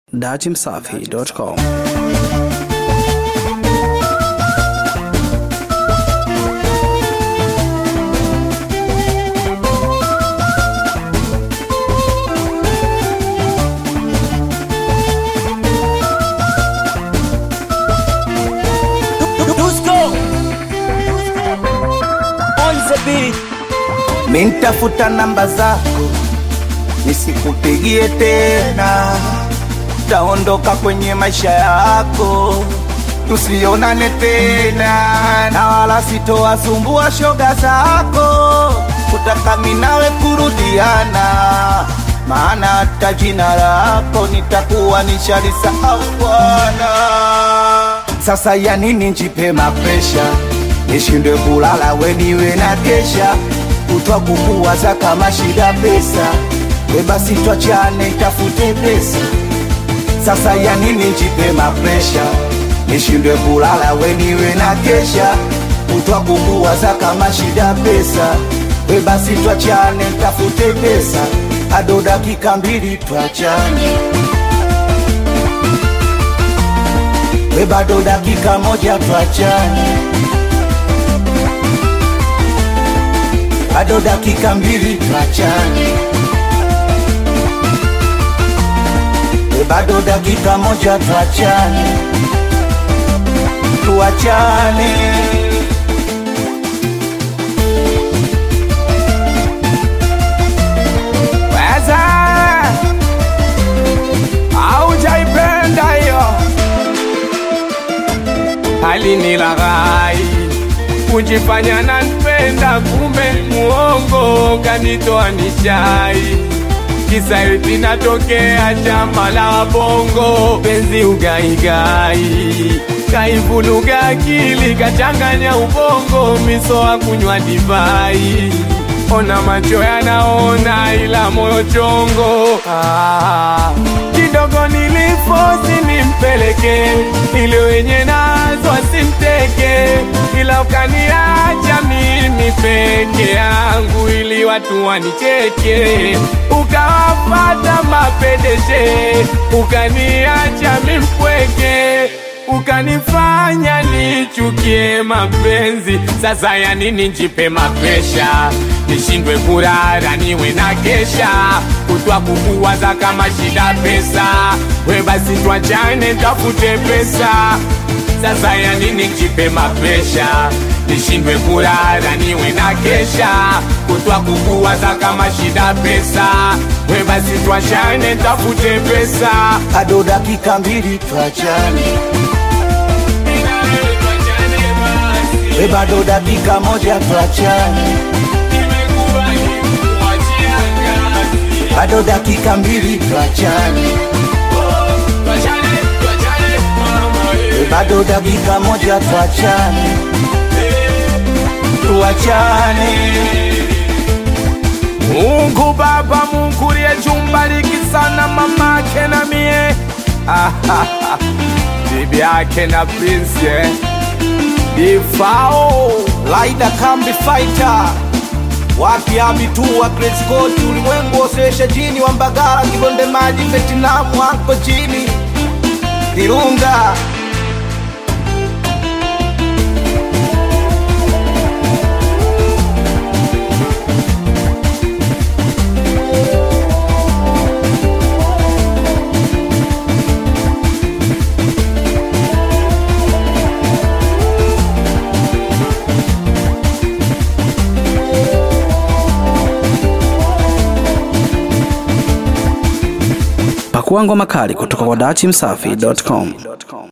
datimsafi.com. Mintafuta namba zako nisikupigie tena, taondoka kwenye maisha yako, tusionane tena, na wala sitowasumbua shoga zako, kutaka minawe kurudiana, maana hata jina lako nitakuwa nishalisahau bwana. Sasa ya nini njipe mapresha, nishindwe kulala weniwe na kesha kutwa kukuwaza kama shida pesa, we basi twachane tafute pesa. Sasa ya nini njipe mapresha, nishindwe kulala weniwe na kesha kutwa kukuwaza kama shida pesa, we basi twachane tafute pesa, ado dakika mbili twachane, we bado dakika moja twachane bado dakika mbili tuachane, e bado dakika moja tuachane, tuachane. Weza haujaipenda hiyo hali ni laghai kujifanya nanipenda, kumbe muongo kanitoa nishai. Kisa eti natokea chama la bongo, penzi ugaigai kaivuluga akili kachanganya ubongo, misoa kunywa divai. Ona macho yanaona ila moyo chongo. Ah, kidogo nilifosi nimpeleke ili wenye nazo asimteke, ila ukaniacha mimi peke yangu ili watu wanicheke, ukawapata mapedeshe, ukaniacha mimpweke ukanifanya nichukie mapenzi. Sasa ya nini njipe mapesha, nishindwe kurara niwe na kesha, kutwa kukuwaza kama shida pesa, we basi twachane tafute pesa. Sasa ya nini njipe mapesha, nishindwe kurara niwe na kesha, kutwa kukuwaza kama shida pesa, we basi twachane tafute pesa. Ado dakika mbili tuachane, we bado dakika moja tuachane, bado dakika mbili tuachane, we bado dakika moja tuachane, tuachane. Mungu Baba, Mungu liye jumbariki sana mamake na mie bibi yake na Prince eh. Ifao Laida Kambi Fighter wapi abitua Great Scott ulimwengu osesha jini wa Mbagala Kibonde maji Vietnam hapo chini Kirunga Pakua ngoma kali kutoka kwa datimsafi.com.